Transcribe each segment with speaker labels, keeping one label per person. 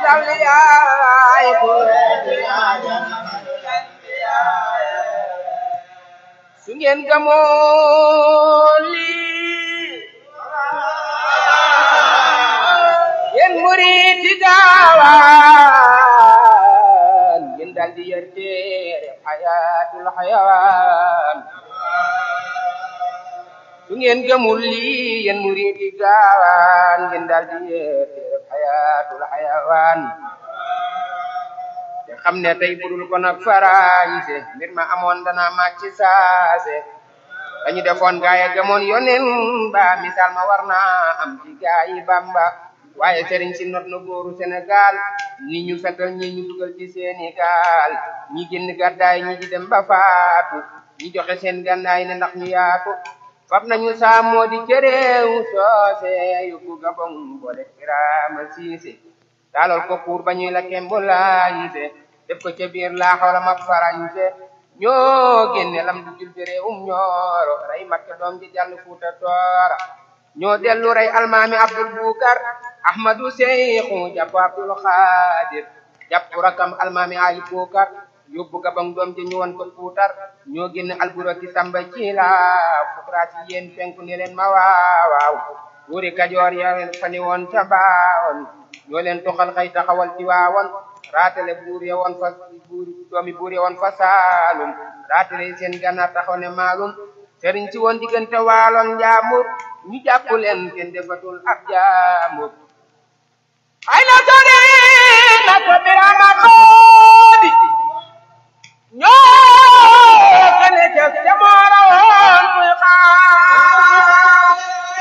Speaker 1: awliyaay ku su ngeen gamoo lii yéen muriti gaawaan ngeen dal di yer téere xayaatul xayawaan su ngeen gëmul lii yéen muriti gaawaan ngeen dal di yer téere xayaatul xayawaan te xam ne tey budul ko nag farañse mbir ma amoon dana màcc saase dañu defoon gaay a gëmoon yonen ba misaal ma war naa am ci gaayi Bamba waaye sëriñ si not na góoru Sénégal ni ñu fetal ñi ñu dugal ci seeni gaal ñi génn gàddaay ñi di dem ba faatu ñi joxe seen gànnaay ne ndax ñu yaatu fab nañu saamoo di cëréew soose yóbbu Gabon boole Birama Siise taalal ko pour ba ñuy la kembulaañse def ko ca biir laa xawla ma farañse ñoo génne lam du jul bi réewum ñooro rey makke doom ji jàll fuuta toora ñoo dellu rey almaami abdul bukar ahmadu seyxu jàpp abdul xaadir jàpp rakam almaami ali bukar yóbbu gabang doom ji ñu won ko puutar ñoo génne alburaki samba ci la fukraasi yéen penku ne leen ma waawaaw buuri kajoor ya fani woon ca baawoon ñoo leen toxal xëy taxawal ci waawoon raatale buur ya woon fa buur doomi buur ya woon fa saalum raatale seen gànnaar taxaw ne maalum sëriñ si woon diggante waaloon njaamur ñu jàpp leen kenn defatul ab jaamur ay na sori na ko birama xoodi ñoo kene jëf te moora woon muy xaar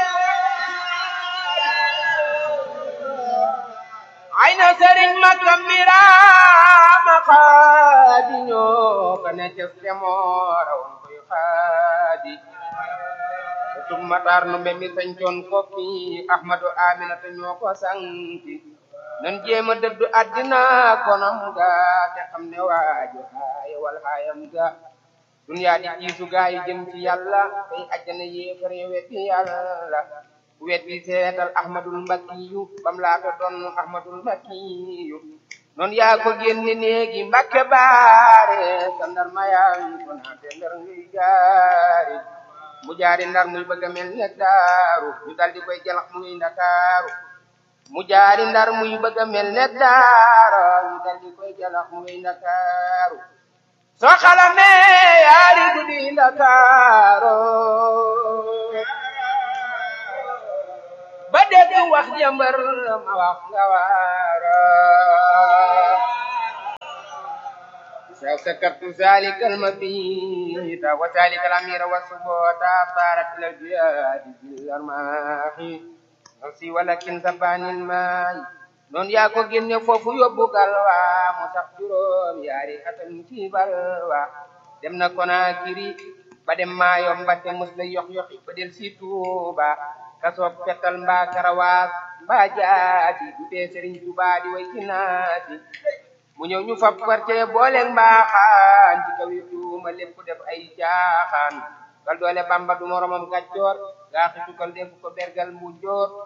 Speaker 1: ay na sëriñ makam birama xaadi ñoo kene jëf te moora woon muy xaadi tum matar no mbe mi sañcoon kokki ahmadu aminata ñoo ko sanki nan jéema dëddu addina konam ga te xam ne waaju haaya wal haayam ga duniyaa di jiisu gaa yi jëm ci yàlla tey ajjana yéefar ya weddi yàlla weddi seetal ahmadul mbakiyu bam laata doon ahmadul mbakiyu noon yaa ko génne néegi mbakke baare sa ndar mayaan ko naate ndar ngay jaari mu jaari ndar muy bëgg a mel ne daaru ñu dal di koy jalax muy ndakaaru mu jaari ndar muy bëgg a mel ne daara ñu dal di koy jalax muy ndakaaru soo xalamee yaari guddi ndakaaru ba dégg wax jëmbër ma wax nga waara سكرت ذلك المبيت وذلك الأمير والسبوت طارت الجهاد بالأرماح نفسي ولكن سبان الماء noon yaa ko génne foofu yóbbu galwa mu sax juróom yaari atam ci balwa dem na Konakiri ba dem Maayom ba te mus la yox yoxi ba del si Tuuba kasoob petal mbaa karawaas mbaa jaati du tee Sëriñ Tuubaa di way ci naati mu ñëw ñu fab quartier booleeg mbaaxaan ci kaw yi tuuma lépp def ay caaxaan kal doole bamba du moromam gàccoor gaa xitu kal def ko bergal mu joor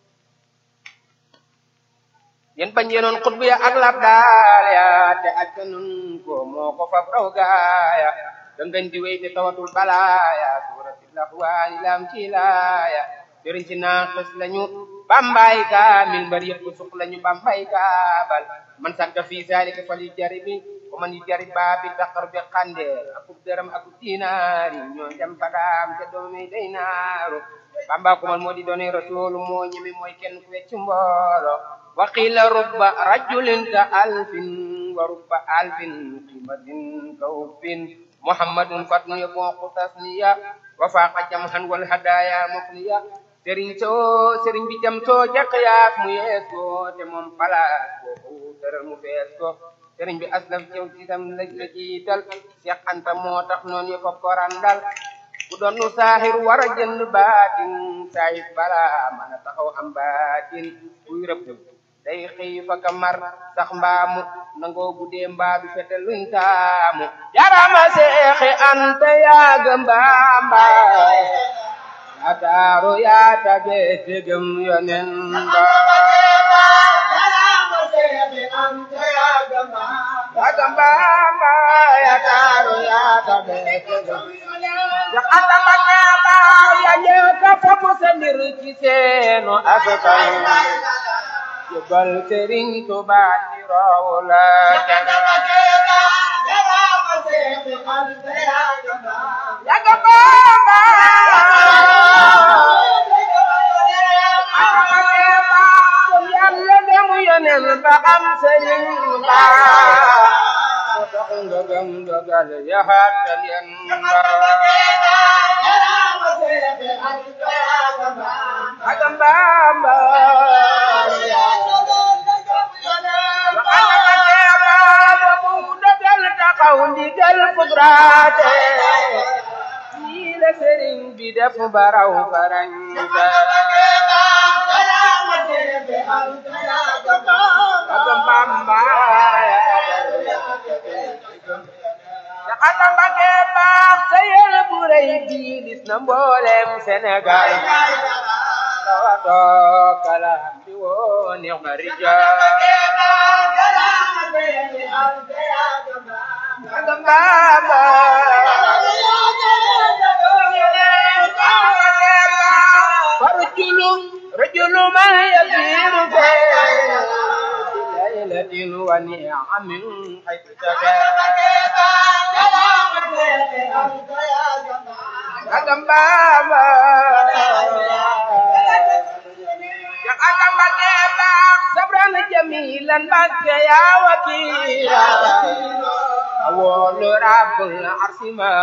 Speaker 1: yéen bañ yenoon xutbu ya ak lab daal ya te ak nun ko moo ko fab raw gaaya dangañ di wéy te tawatul balaaya suuratil laxwaani lam ci laaya sëriñ si naaxis lañu bambay kaamil mbër yëpp suq lañu bambay kaabal man sakka fi zalika fal yujaribi wa man yujarib baabi daqar bi xandeel akub dërëm akub dinaari ñoo jam fadaam te doomi day naaru bamba ko man moo di doone rasulu moo ñemi mooy kenn ku wecc mboolo wa qila rubba rajulin ka alfin wa rubba alfin qimatin ka uffin muhammadun fatnu yabonqu tasniya wa faqa jamhan wal hadaya mufniya sëriñ soo sëriñ bi jam soo jàq yaak mu yees ko te moom palaas boobu tëral mu fees ko sëriñ bi aslaf cew ci tam la la jiital Seex Anta moo tax noonu yo ko korandal ku doon nu saaxir war a jënd baatin saahir bala mën a taxaw am baatin kuy rëbb day xëy fa kamar sax mbaamu nangoo guddee mbaa du fete luñ taamu jarama Seexi Anta yaaga mbaamba ataaru yaa tabe tegem yonen ba Agambamba ya taru ya tabe Ya atambake ba ya nyeka fofu sendir ci seenu asakay Jëbal Sëriñ Tuubaa ci rawla Ya Agambamba Atambake ba Yàlla demu yonen ba am sëriñ ba moo tax nga gëm dogal ya xaatal yan ba Agambamba taxaw ndigal fugraate nii la sëriñ bi def baraw farañta Agambamba Jaxata Mbàkke baax sa yéene bu rëy bi lis na mboolem Sénégal tawato kalam bi woo neex na rijaal Agambamba farjulu rajulu ma yasiru fe ليلة ونعم حيث Agambamba yang akan pakai bak sabran jamilan pakai ya wakila awal rabbul arsima